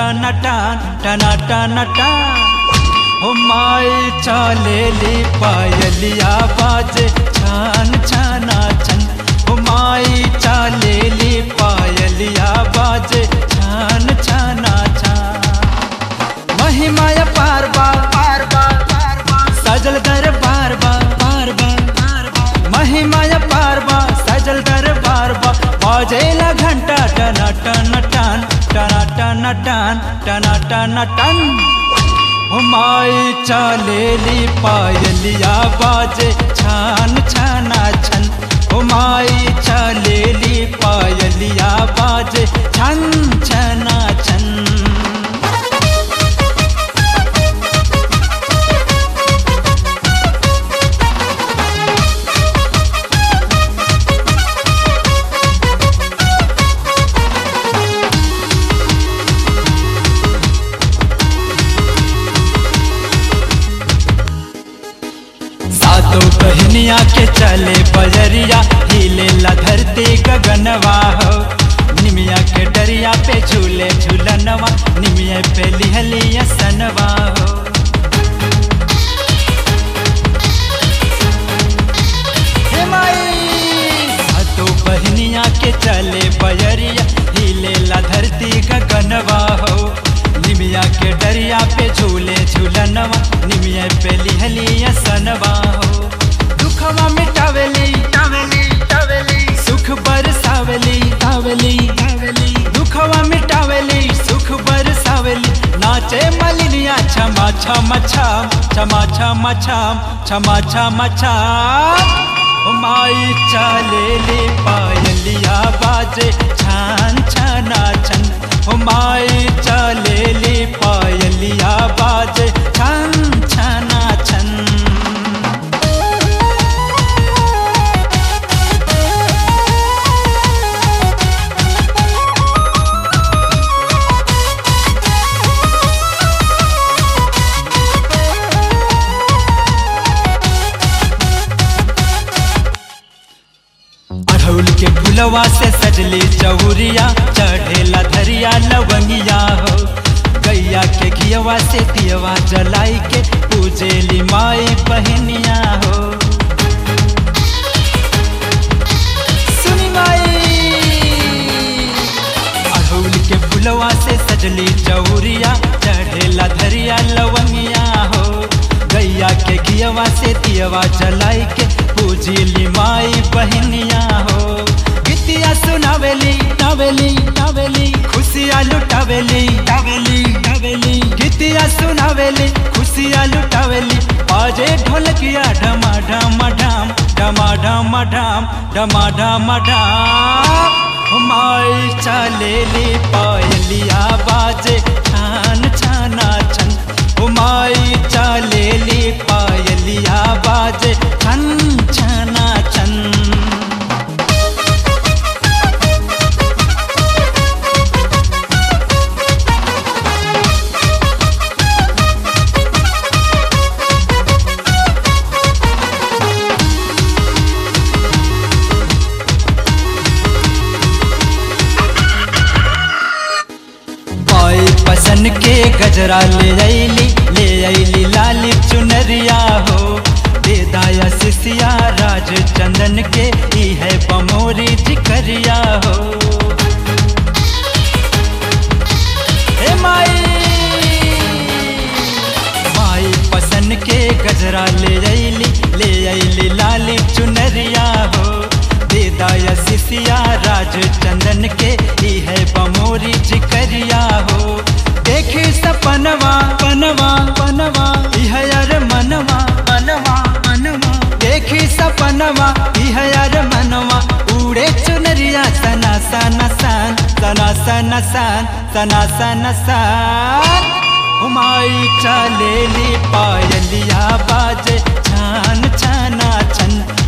टना टन टना टना टन हो माई चालेली पायलिया बाजे छान छाना छन हो माई चालेली पायलिया बाजे छान छाना छान महिमाय पार बार पार बार सजल दर बार बार बार बार महिमाय पार बार सजल दर बार बार बाजेला घंटा टना टन टन टना टन टन टना टन टन हुमाई चालेली पायलिया बाजे छान छाना छन हुमाई चालेली पायलिया बाजे छन छना छन सातों बहनिया के चले बजरिया हिले ला धरती गगनवा हो निमिया के डरिया पे झूले झूलनवा निमिया पे लिहलिया सनवा हो हे माई सातों बहनिया के चले बजरिया हिले ला धरती गगनवा हो निमिया के डरिया पे झूले झूलनवा निमिया पे लिहलिया सनवा हो दुखवा मिटावेली टावेली टावेली सुख बरसावेली तावेली तावेली दुखवा मिटावेली सुख बरसावेली नाचे मलिनिया छमा छमा छम छमा छमा छम छमा छमा छम माई चालेली पायलिया बाजे छान छना छन माई चालेली पायलिया बाजे छन छना छन अढ़ौल के फुलवा से सजली चौरिया चढ़ेला धरिया लवंगिया हो गैया के घियवा से दियवा जलाई के पूजेली माई बहनिया हो सुनी माई अढ़ौल के फुलवा से सजली चौरिया चढ़ेला धरिया लवंगिया हो गैया के घियवा से दियवा जलाई के पूजिली माई बहनिया हो गीतिया सुनावेली टावेली टावेली खुशिया लुटावेली टावेली टावेली गीतिया सुनावेली खुशिया लुटावेली बाजे ढोलकिया ढमा ढमा ढाम ढमा ढमा ढाम ढमा ढमा ढाम माई चालेली पायलिया बाजे छान छाना छन माई चालेली पायलिया बाजे छन छना छन पाई पसन के गजरा ले आईली ले आईली लाली चुनरिया हो बेदाया सिसिया राज चंदन के ई है बमोरी जिकरिया हो हे माई माई पसन के गजरा ले आईली ले आईली लाली चुनरिया हो बेदाया सिसिया राज चंदन के ई है बमोरी जिकरिया हो देखी सपनवा पनवा पनवा इह यार मनवा मनवा मनवा देखी सपनवा इह यार मनवा उड़े चुनरिया सना सना सन सना सना सन सना सना सन हुमाई चलेली पायलिया बाजे छान छाना छन